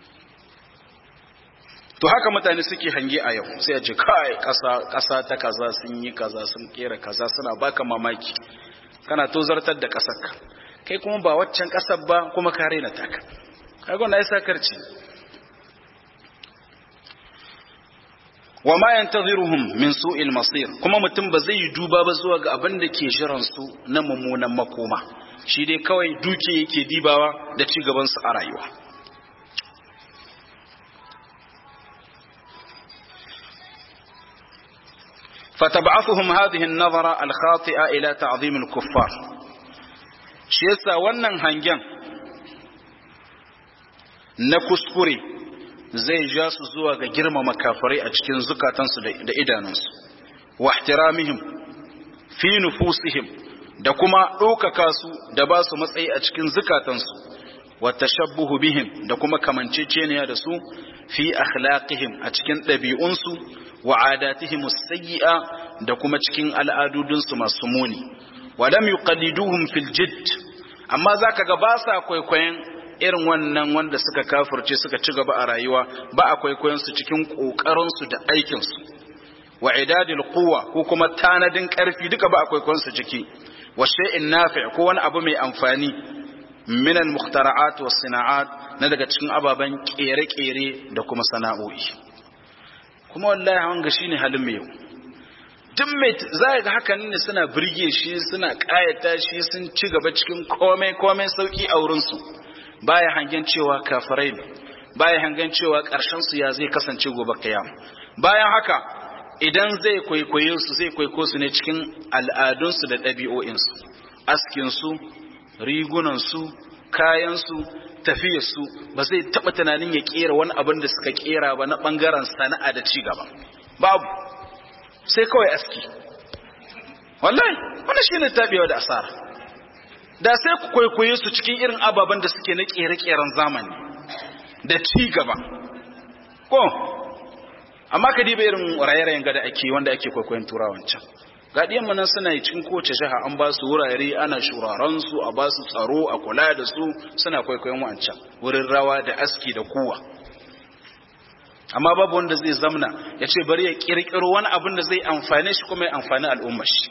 to haka mutane suke hange a yau sai a ce kai kasa ta kaza sun yi kaza sun kera kaza suna baka mamaki kana tozartar da kasarka kai kuma ba waccan kasar ba kuma ka rena taka kaga wannan ai sakarci wa ma yantaziruhum min su'il masir kuma mutum ba zai yi duba ba zuwa ga abin da ke jiran su na mummunan makoma shi dai kawai duke yake dibawa da ci gaban su a rayuwa فتبعثهم هذه النظرة الخاطئة إلى تعظيم الكفار شيسا wannan hangen na kuskure zai ja su zuwa ga girmama kafirai a cikin zukatansu da idanunsu wa ihtiramihim fi nufusihim da kuma ɗaukaka su da ba su matsayi a cikin zukatansu wa tashabbuhu bihim da kuma kamanceceniya da su fi akhlaqihim a cikin ɗabi'unsu wa adatihim sayyi'a da kuma cikin al'adudunsu masu muni wa lam yuqalliduhum fil jidd amma zaka ga ba sa kwaikwayon irin wannan wanda suka kafirce suka ci gaba a rayuwa ba a kwaikwayon su cikin kokarin su da aikin su wa idadil quwwa ko kuma tanadin karfi duka ba a kwaikwayon su ciki wa shay'in nafi' ko wani abu mai amfani min al mukhtara'at was sana'at na daga cikin ababen kere-kere da kuma sana'o'i kuma wallahi wanga shine halin mu yau duk mai za ga hakan ne suna birge shi suna kayata shi sun ci gaba cikin komai komai sauki a wurin su baya hangen cewa kafirai ne baya hangen cewa karshen su ya zai kasance gobe kiyama bayan haka idan zai kwaikwaye su zai kwaiko su ne cikin al'adun su da ɗabi'o'in su askin su rigunan su kayan su tafiyar su ba zai taba tunanin ya kera wani abin da suka kera ba na bangaren sana'a da ci gaba babu sai kawai aski wallahi wannan shine tabewa da asara da sai ku kwaikwaye su cikin irin ababen da suke na kere-keren zamani da ci gaba ko amma ka diba irin raye-rayen gada ake wanda ake kwaikwayon turawan can gaɗiyan mu nan suna yi cikin kowace jiha an ba su wurare ana shuraren su a ba su tsaro a kula da su suna kwaikwayon wancan wurin rawa da aski da kuwa amma babu wanda zai zamna ya ce bari ya kirkiro wani abin da zai amfane shi kuma ya amfani al'ummar shi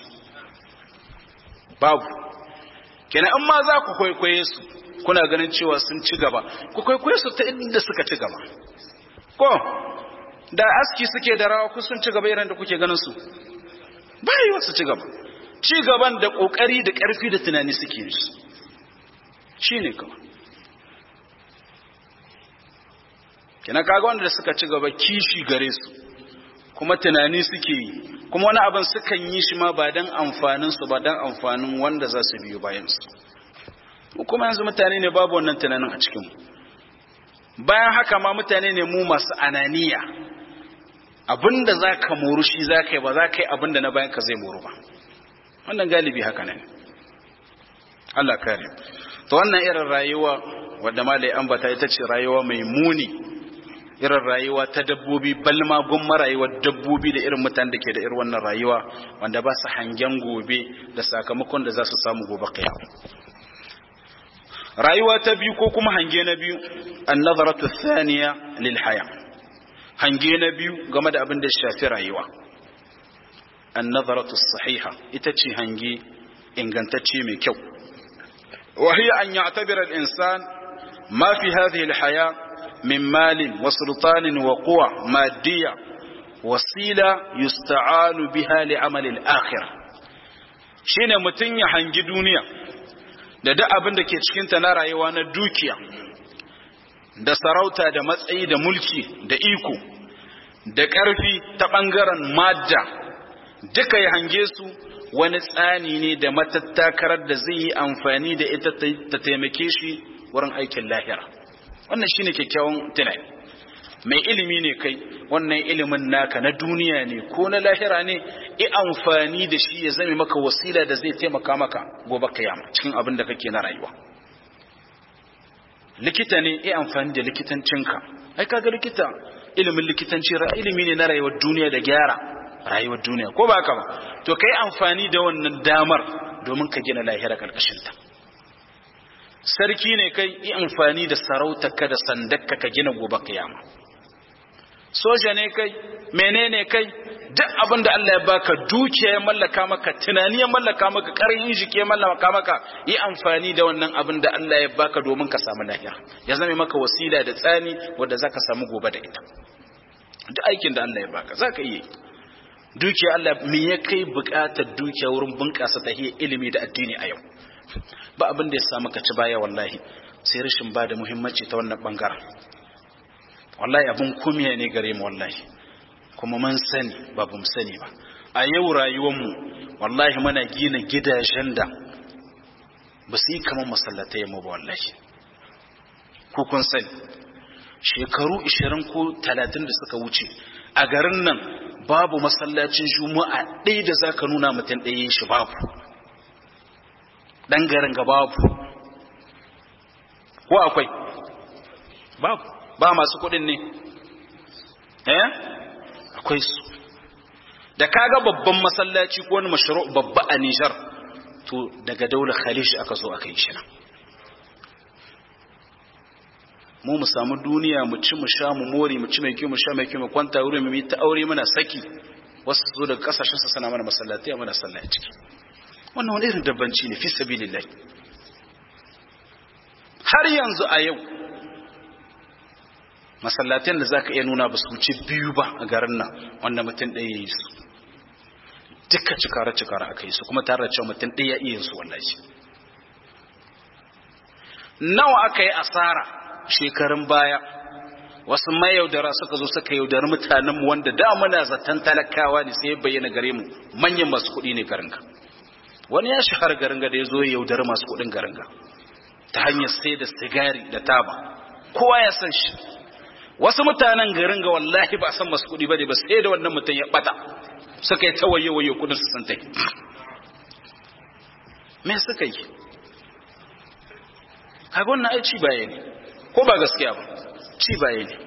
babu kenan in ma za ku kwaikwaye su kuna ganin cewa sun ci gaba ku kwaikwaye su ta inda suka ci gaba ko da aski suke da rawa ku sun ci gaba irin da kuke ganin su bai wasu ci gaba ci gaban da kokari da karfi da tunani suke yi shine kawai kina kaga wanda suka ci gaba kishi gare su kuma tunani suke yi kuma wani abin sukan yi shi ma ba dan amfanin su ba dan amfanin wanda za su biyo bayan su kuma yanzu mutane ne babu wannan tunanin a cikin bayan haka ma mutane ne mu masu ananiya abinda za ka moru shi za ka yi ba za ka yi abinda na bayan ka zai moru ba wannan galibi haka ne Allah kare to wannan irin rayuwa wadda malai ambata ita ce rayuwa mai muni irin rayuwa ta dabbobi balma gumma rayuwar dabbobi da irin mutanen da ke da irin wannan rayuwa wanda ba su hangen gobe da sakamakon da za su samu gobe kiyama rayuwa ta biyu ko kuma hange na biyu an-nazaratu thaniya lil haya hange na biyu game da abin da shafi rayuwa an-nazaratu sahiha ita ce hange ingantacce mai kyau wa hiya an ya'tabira al-insan ma fi hadhihi al-haya min malin wa sultanin wa quwa maddiya wasila yusta'anu biha li amali al-akhirah shine mutun ya hangi duniya da duk abin da ke cikinta na rayuwa na dukiya da sarauta da matsayi da mulki da iko da ƙarfi ta ɓangaren madda duka ya hange su wani tsani ne da matattakarar da zai yi amfani da ita ta taimake shi wurin aikin lahira wannan shine kyakkyawan tunani mai ilimi ne kai wannan ilimin naka na duniya ne ko na lahira ne i amfani da shi ya zame maka wasila da zai taimaka maka gobe kiyama cikin abin da kake na rayuwa likita ne i amfani da likitancinka ai kaga likita ilimin likitanci ilimi ne na rayuwar duniya da gyara rayuwar duniya ko ba ka ba to kai amfani da wannan damar domin ka gina lahira karkashin ta sarki ne kai i amfani da sarautarka da sandarka ka gina gobe kiyama soja ne kai menene kai duk abin da Allah ya baka dukiya ya mallaka maka tunani ya mallaka maka ƙarfin jiki ya mallaka maka yi amfani da wannan abin da Allah ya baka domin ka samu lahira ya zame maka wasila da tsani wanda zaka samu gobe da ita duk aikin da Allah ya baka zaka iya dukiya Allah me ya kai buƙatar dukiya wurin bunƙasa tahiyar ilimi da addini a yau ba abin da ya samu ka ci baya wallahi sai rashin ba da muhimmanci ta wannan bangaren wallahi abun kumiya ne gare mu wallahi kuma mun sani ba mu sani ba a yau rayuwarmu wallahi muna gina gidajen da ba su yi kamar masallatai yamma ba wallahi ko kun sani shekaru 20 ko 30 da suka wuce a garin nan babu masallacin juma'a ɗaya da za ka nuna mutum ɗaya shi babu ɗan garin ga babu ko akwai babu ba masu kuɗin ne eh akwai su da kaga babban masallaci ko wani mashru babba a Nijar to daga daular Khalij aka zo aka yi shi nan mu mu samu duniya mu ci mu sha mu more mu ci mai kyau mu sha mai kyau mu kwanta wuri mu yi ta aure muna saki wasu su zo daga kasashen su sana mana masallatai a mana sallah a ciki wannan wani irin dabbanci ne fi sabilillah har yanzu a yau masallatan da zaka iya nuna ba su wuce biyu ba a garin nan wanda mutum ɗaya ya yi su duka cikara cikara aka yi su kuma tare da cewa mutum ɗaya ya iya su wallahi nawa aka yi asara shekarun baya wasu mayaudara suka zo suka yaudari mutanenmu wanda da muna zaton talakawa ne sai ya bayyana gare mu manyan masu kuɗi ne garinga wani ya shahara garinga da ya zo ya yaudari masu kuɗin garinga ta hanyar sai da sigari da taba kowa ya san shi wasu mutanen garin ga wallahi ba san masu kuɗi ba ne ba sai da wannan mutum ya bata suka yi ta waye waye kudin su sun tai me suka yi kaga wannan ai ci baye ne ko ba gaskiya ba ci baye ne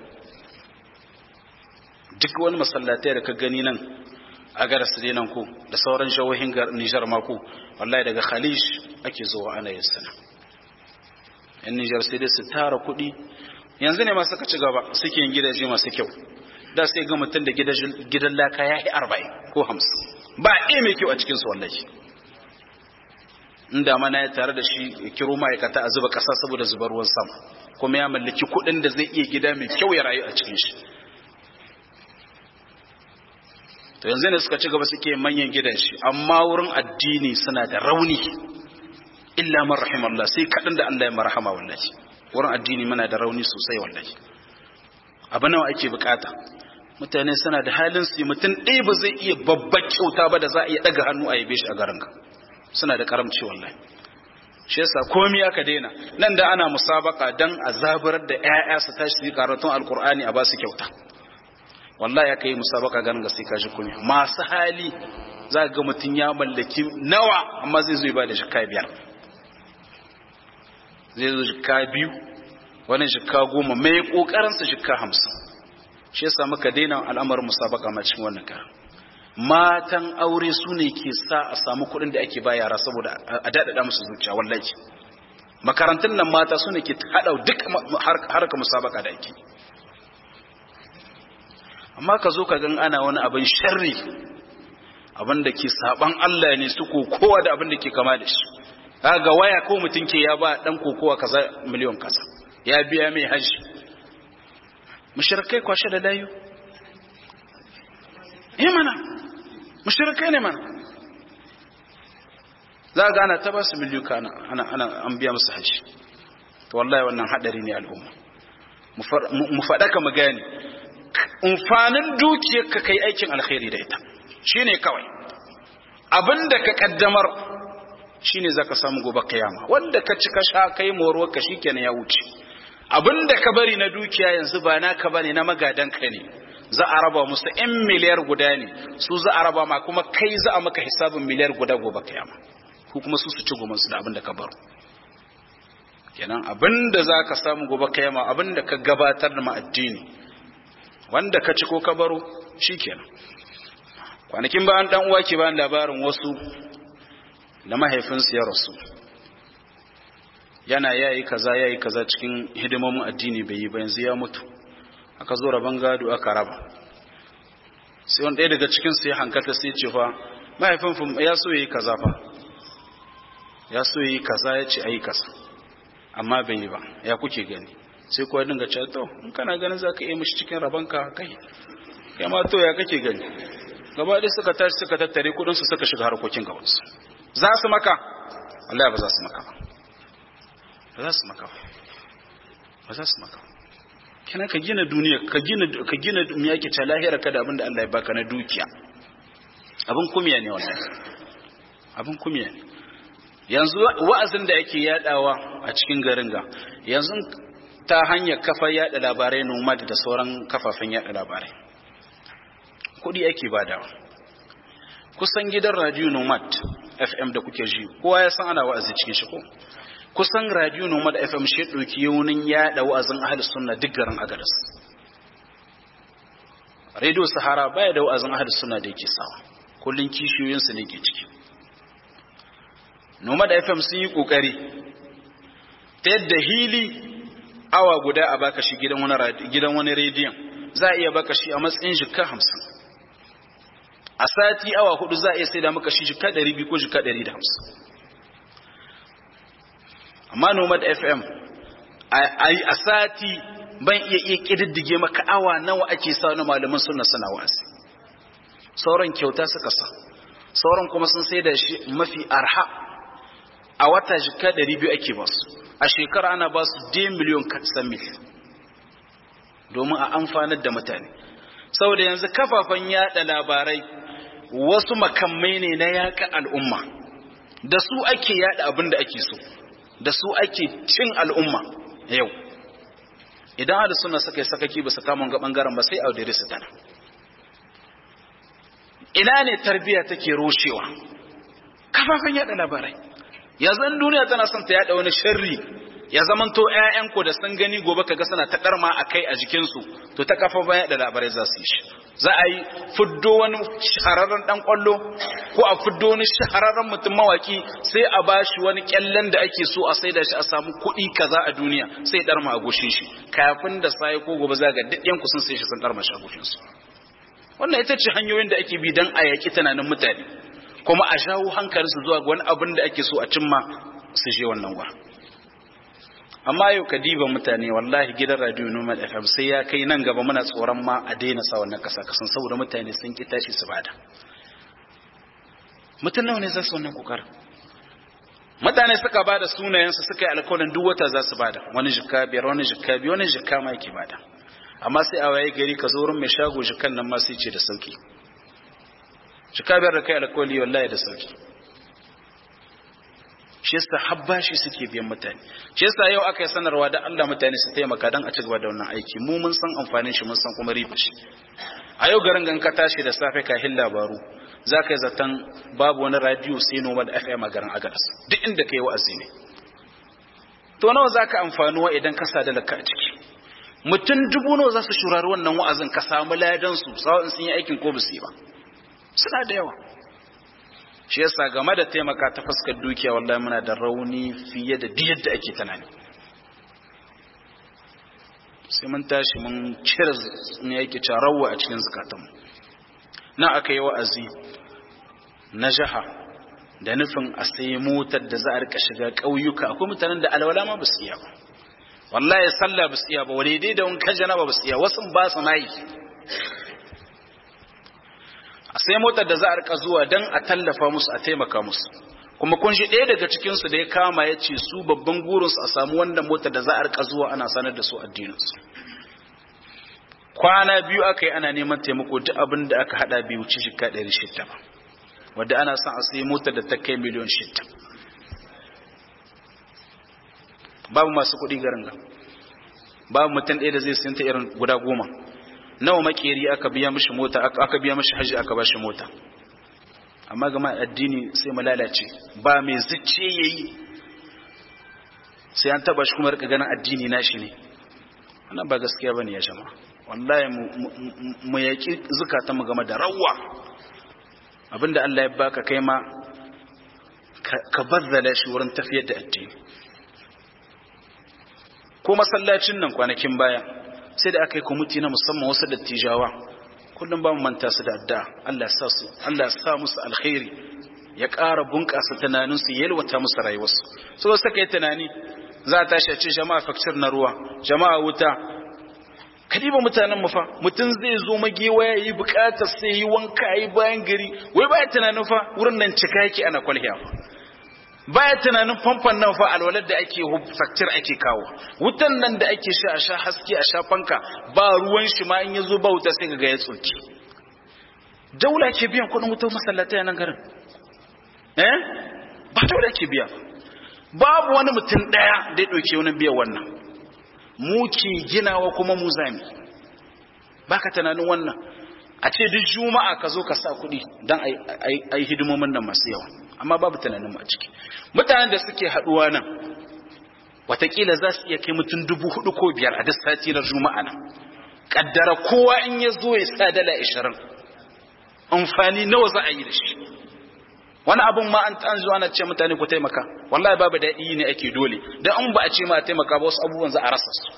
duk wani masallatai da ka gani nan a gara su nan ko da sauran shawohin Nijar ma ko wallahi daga Khalij ake zuwa ana yin sana yan Nijar sai dai su tara kuɗi yanzu ne ma suka ci gaba suke yin gidaje masu kyau da sai ga mutum da gidan laka ya yi arba'in ko hamsin ba a mai kyau a cikinsu wallahi inda mana ya tare da shi ya kiro ma'aikata a zuba ƙasa saboda zubar ruwan sama kuma ya mallaki kuɗin da zai iya gida mai kyau ya rayu a cikin shi to yanzu ne suka ci gaba suke manyan gidan shi amma wurin addini suna da rauni illa man rahimallah sai kaɗan da Allah ya marhama wallahi wurin addini muna da rauni sosai wallahi abu nawa ake bukata mutane suna da halin su mutum ɗaya ba zai iya babbar kyauta ba da za a iya ɗaga hannu a yabe shi a garin ka suna da karamci wallahi shi yasa komai aka daina nan da ana musabaka dan a zaburar da ƴaƴa su tashi su yi karatun alkur'ani a ba su kyauta wallahi aka yi musabaka ganin ga sai ka ji komai masu hali za ga mutum ya mallaki nawa amma zai zo ya ba da shika biyar zai zo shika biyu wani shika goma mai kokarinsa shika hamsin shi yasa muka daina al'amarin musabaka ma cikin wannan karan matan aure su ne ke sa a samu kuɗin da ake ba yara saboda a daɗaɗa musu zuciya wallahi makarantun nan mata su ne ke haɗa duk harka musabaka da ake amma ka zo ka gan ana wani abin sharri abin da ke saban Allah ne su kowa da abin da ke kama da shi ga waya ko mutum ke ya ba dan kokowa kaza miliyon kaza ya biya mai haji mushrikai kwashe da layu eh mana mushrikai ne mana za ga ana ta ba su miliyuka ana ana ana an biya musu haji to wallahi wannan hadari ne al'umma mu faɗaka mu gane umfanin dukiyar ka kai aikin alkhairi da ita shine kawai abinda ka kaddamar shine zaka samu gobe kiyama wanda ka cika sha kai moruwar ka shikenan ya wuce abinda ka bari na dukiya yanzu ba naka bane na magadan ka ne za a raba musu in miliyar guda ne su za a raba ma kuma kai za a maka hisabin miliyar guda gobe kiyama ko kuma su su ci goman su da abinda ka baro kenan abinda zaka samu gobe kiyama abinda ka gabatar da ma addini wanda ka ci ko ka baro shikenan kwanakin bayan dan uwa ke bayan labarin wasu da mahaifinsu ya rasu yana yayi kaza yayi kaza cikin hidimomin addini bai yi ba yanzu ya mutu aka zo rabon gado aka raba sai wani ɗaya daga cikin su ya hankata sai ce fa mahaifin ya so yayi kaza fa ya so yayi kaza ya ce ayi kaza amma bai yi ba ya kuke gani sai kuwa dinga cewa to in kana ganin zaka iya mishi cikin rabanka kai kai ma to ya kake gani gaba ɗaya suka tashi suka tattare kudin su suka shiga harkokin gaban su za su maka Allah ba za su maka ba ba za su maka ba ba za su maka ba kina ka gina duniya ka gina ka gina me yake ta lahira ka da abinda Allah ya baka na dukiya abin kumiya ne wannan abin kumiya ne yanzu wa'azin da ake yadawa a cikin garin ga yanzu ta hanyar kafa yada labarai nomad da sauran kafafen yada labarai kudi ake badawa kusan gidan radio nomad fm da kuke ji kowa ya san ana wa'azi cikin shi ko kusan radio nomad fm shi ɗauki yaunin yada wa'azin ahli sunna duk garin agadas radio sahara baya da wa'azin ahli sunna da yake sawa kullun kishiyoyinsu ne ke ciki nomad fm sun yi kokari ta yadda hili awa guda a baka shi gidan wani gidan wani rediyon za a iya baka shi a matsayin jikka hamsin a sati awa hudu za a iya sai da maka shi jikka ɗari biyu ko jikka ɗari da hamsin amma nomad fm a sati ban iya iya ƙididdige maka awa nawa ake sa na malaman suna suna wasi sauran kyauta suka sa sauran kuma sun sai da shi mafi arha a wata jikka ɗari biyu ake basu a shekara ana ba su d miliyon katsan mil domin a amfanar da mutane saboda yanzu kafafen yada labarai wasu makamai ne na yaƙa al'umma da su ake yada abin da ake so da su ake cin al'umma yau idan hada suna suka yi sakaki ba su kamun ga ɓangaren ba sai audiri su tana ina ne tarbiyya take rushewa kafafen yada labarai yanzu in duniya tana son ta yada wani sharri ya zamanto ƴaƴanku da sun gani gobe kaga suna ta karma a kai a jikinsu to ta kafa baya da labarai za su yi shi za a yi fuddo wani shahararren dan kwallo ko a fuddo wani shahararren mutum mawaki sai a bashi wani kyallen da ake so a saida shi a samu kuɗi kaza a duniya sai darma a goshin shi kafin da sai ko gobe za ga duk yanku sun sai shi sun darma shi a goshin su wannan ita ce hanyoyin da ake bi dan a yaki tunanin mutane kuma a jawo hankalinsu zuwa ga wani abin da ake so a cimma su je wannan gwa amma yau ka diba mutane wallahi gidan radio Nomad FM sai ya kai nan gaba muna tsoron ma a daina sa wannan kasa kasan saboda mutane sun ki tashi su bada mutum nawa ne za su wannan kokarin mutane suka bada sunayensu suka yi alkawarin duk wata za su bada wani jikka biyar wani jikka biyu wani jikka ma yake bada amma sai a waye gari ka zo wurin mai shago jikkan nan ma sai ce da sauki jikka biyar da kai alkawari wallahi da sauki shi yasa habba shi suke biyan mutane shi yasa yau aka yi sanarwa da Allah mutane su taimaka dan a ci gaba da wannan aiki mu mun san amfanin shi mun san kuma riba shi a yau garin gan ka tashi da safe ka hin labaru za ka yi zaton babu wani radio sai noma da FM a garin Agadas duk inda ka yi wa'azi ne to nawa za ka amfani wa idan ka sa da lakka a ciki mutum dubu nawa za su shurari wannan wa'azin ka samu ladan su sawa'in sun yi aikin ko ba su yi ba suna da yawa shi yasa game da taimaka ta fuskar dukiya wallahi muna da rauni fiye da duk yadda ake tunani sai mun tashi mun cire ne yake carawa a cikin zukatanmu na aka yi wa'azi na jaha da nufin a sai motar da za a rika shiga ƙauyuka akwai mutanen da alwala ma ba su iya ba wallahi sallah ba su iya ba wale dai da wankan janaba ba su iya wasu ba su nayi sai motar da za a rika zuwa don a tallafa musu a taimaka musu kuma kun shi ɗaya daga cikinsu da ya kama ya ce su babban gurinsu a samu wannan motar da za a rika zuwa ana sanar da su addininsu kwana biyu aka yi ana neman taimako duk abin da aka hada bai wuce shi ɗari shidda ba wadda ana son a sai motar da ta kai miliyon shidda babu masu kuɗi garin ga babu mutum ɗaya da zai sayanta irin guda goma nawa makeri aka biya mishi mota aka biya mishi haji aka ba shi mota amma gama addini sai mu lalace ba mai zucce yayi sai an taba shi kuma rika ganin addini nashi ne wannan ba gaskiya bane ya jama wallahi mu yaki zukata mu game da rawwa abinda Allah ya baka kai ma ka bazzala shi wurin tafiyar da addini ko masallacin nan kwanakin baya sai da aka yi kwamiti na musamman wasu dattijawa kullum ba mu manta su da adda Allah ya sa su Allah ya sa musu alkhairi ya ƙara bunƙasa tunanin su yalwata musu rayuwarsu so suka yi tunani za a tashi a ce jama'a fakcir na ruwa jama'a wuta kadiba mutanen mu fa mutum zai zo magewa ya yi bukatar sai yi wanka yi bayan gari wai baya tunanin fa wurin nan cika yake ana kwalhiya fa baya tunanin famfon nan fa alwalar da ake faktir ake kawo wutan nan da ake sha a sha haske a sha fanka ba ruwan shi ma in ya zo ba wuta sai ga ya tsoki daula ke biyan kudin wutar masallatai a nan garin eh ba daula ke biya babu wani mutum daya da ya dauke wani biyan wannan mu ke ginawa kuma mu zami baka tunanin wannan a ce duk juma'a ka zo ka sa kuɗi don a yi hidimomin nan masu yawa amma babu tunanin mu a ciki mutanen da suke haɗuwa nan watakila za su iya kai mutum dubu hudu ko biyar a duk sati na juma'a nan kaddara kowa in ya zo ya sa dala ashirin amfani nawa za a yi da shi wani abun ma an an zuwa na ce mutane ku taimaka wallahi babu daɗi ne ake dole dan an ba a ce ma a taimaka ba wasu abubuwan za a rasa su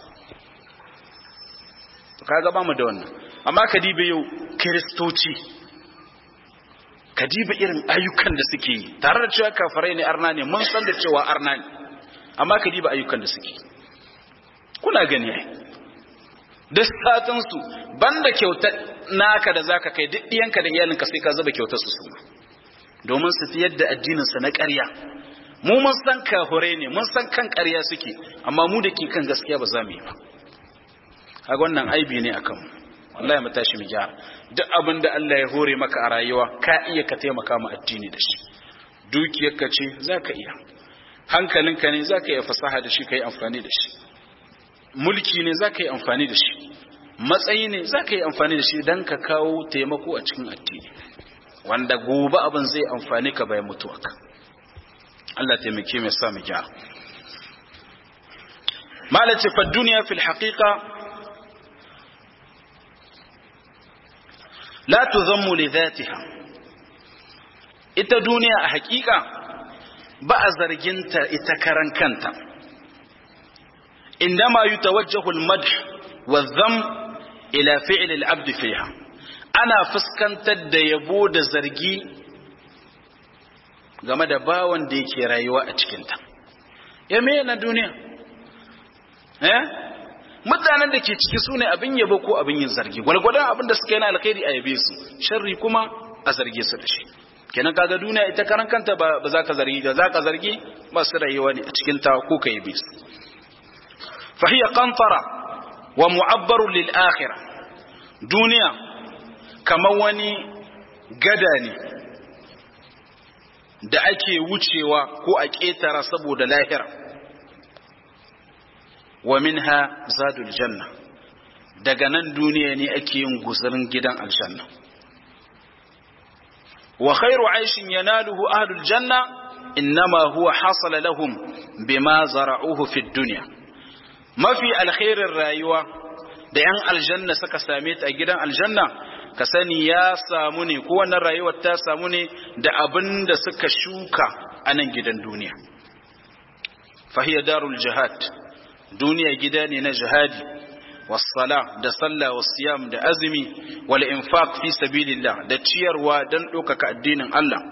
to kaga ba mu da wannan amma ka dibe yau kiristoci ka dibe irin ayyukan da suke yi tare da cewa kafirai ne arna ne mun san da cewa arna ne amma ka dibe ayyukan da suke kuna gani ai duk satin su banda kyautar naka da zaka kai duk iyanka da iyalinka sai ka zuba kyautar su su domin su fiyar da addinin sa na ƙarya mu mun san kafirai ne mun san kan ƙarya suke amma mu da ke kan gaskiya ba za mu yi ba kaga wannan aibi ne akan mu wallahi mu tashi mu gyara duk abin da Allah ya hore maka a rayuwa ka iya ka taimaka mu addini da shi dukiyarka ce zaka iya hankalinka ne zaka iya fasaha da shi kai amfani da shi mulki ne zaka yi amfani da shi matsayi ne zaka yi amfani da shi dan ka kawo taimako a cikin addini wanda gobe abin zai amfani ka bayan mutuwarka Allah taimake mu sa mu gyara malace fa duniya fil haqiqa la tuzammu li dhatiha ita duniya a hakika ba a zarginta ita karan kanta indama yutawajjahu al-madh wa dham ila fi'l al-abd fiha ana fuskantar da yabo da zargi game da bawan da yake rayuwa a cikin ta ya me na duniya eh mutanen da ke ciki su ne abin yabo ko abin yin zargi gwalgwadon abin da suka yi na alkhairi a yabe su sharri kuma a zarge su da shi kenan kaga duniya ita karan kanta ba za ka zargi da za ka zargi ba su rayuwa ne a cikin ta ko ka yabe su fa hiya qantara wa mu'abbaru lil akhirah duniya kamar wani gada ne da ake wucewa ko a ƙetara saboda lahira wa minha zadul janna daga nan duniya ne ake yin guzurin gidan aljanna wa khairu aishin yanaluhu ahlul janna innama huwa hasala lahum bima zara'uhu fid dunya mafi alkhairin rayuwa da yan aljanna suka same ta a gidan aljanna ka sani ya samu ne ko wannan rayuwar ta samu ne da abin da suka shuka a nan gidan duniya fahiya darul jihad duniya gida ne na jihadi wasala da sallah wasiyam da azumi wal infaq fi sabilillah da ciyarwa dan ɗaukaka addinin Allah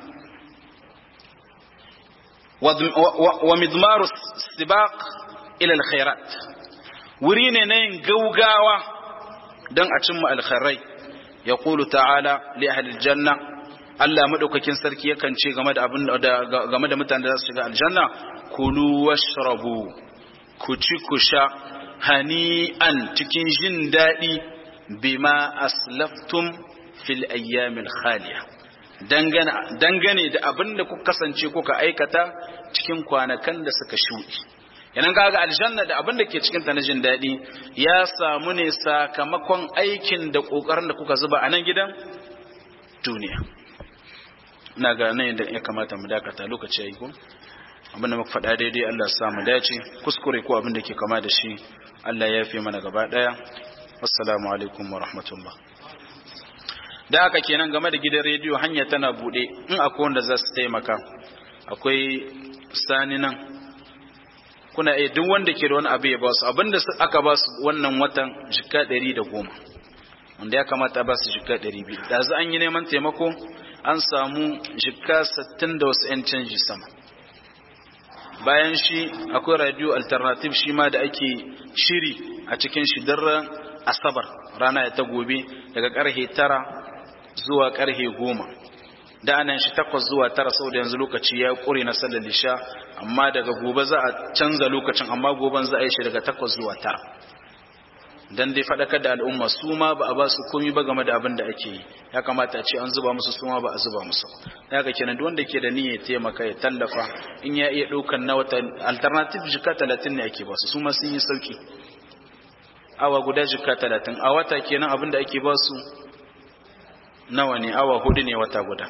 wa midmaru sibaq ila alkhairat wuri ne na yin gaugawa dan a cimma alkhairai yaqulu ta'ala li ahli aljanna Allah madaukakin sarki yakan ce game da abin game da mutanen da za su shiga aljanna kulu washrabu ku ci ku sha hani'an cikin jin daɗi bima aslaftum fil ayyamil khaliya dangane da abin da kuka kasance kuka aikata cikin kwanakan da suka shuɗi yanan kaga aljanna da abin da ke cikin ta na jin daɗi ya samu ne sakamakon aikin da ƙoƙarin da kuka zuba a nan gidan duniya ina ga nan yadda ya kamata mu dakata lokaci ya yi ko abinda muka faɗa daidai Allah ya samu dace kuskure ko abin da ke kama da shi Allah ya fi mana gaba ɗaya assalamu alaikum wa rahmatullah da haka kenan game da gidan rediyo hanya tana buɗe in akwai wanda za su taimaka akwai sani nan kuna iya duk wanda ke da wani abu ya ba su abinda aka ba su wannan watan jika ɗari da goma wanda ya kamata ba su jika ɗari biyu da za an yi neman taimako an samu jika sittin da wasu 'yan canji sama bayan shi akwai radio alternative shi ma da ake shiri a cikin shi daren asabar rana ya ta gobe daga karhe tara zuwa karhe goma da anan shi takwas zuwa tara sau da yanzu lokaci ya kure na sallar lisha amma daga gobe za a canza lokacin amma goben za a yi shi daga takwas zuwa tara dan dai faɗakar da al'umma su ma ba a ba su komi ba game da abin da ake yi ya kamata a ce an zuba musu su ma ba a zuba musu ya ga kenan duk wanda ke da niyyar taimaka ya tallafa in ya iya ɗaukan na wata alternative jika talatin ne ake ba su su ma sun yi sauki awa guda jika talatin a wata kenan abin da ake ba su nawa ne awa hudu ne wata guda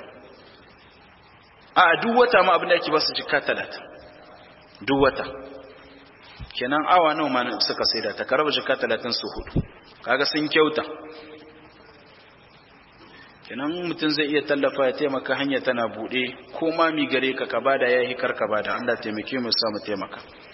a duk wata ma abin da ake ba su jika talatin duk wata kenan awa nawa ma suka saida ta karaba jika talatin su hudu kaga sun kyauta kenan mutum zai iya tallafa ya taimaka hanya tana bude ko ma mi gare ka ka bada yayi kar ka bada Allah taimake mu sa mu taimaka